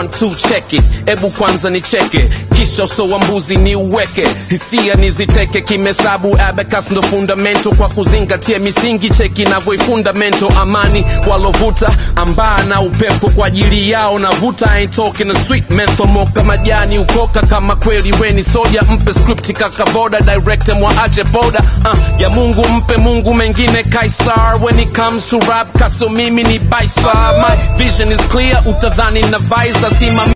one two check it ebu kwanza ni cheke kisha uso wa mbuzi ni uweke hisia niziteke kimesabu abacus ndo fundamento kwa kuzingatia misingi cheki navyoifundamento amani walovuta ambaa na upepo kwa ajili yao navuta ain't talking a sweet menthol moka majani ukoka kama kweli weni soja mpe script kakavoda director mwaache boda uh, ya mungu mpe mungu mengine kaisar when it comes to rap kaso mimi ni baisa my vision is clear utadhani na visa simami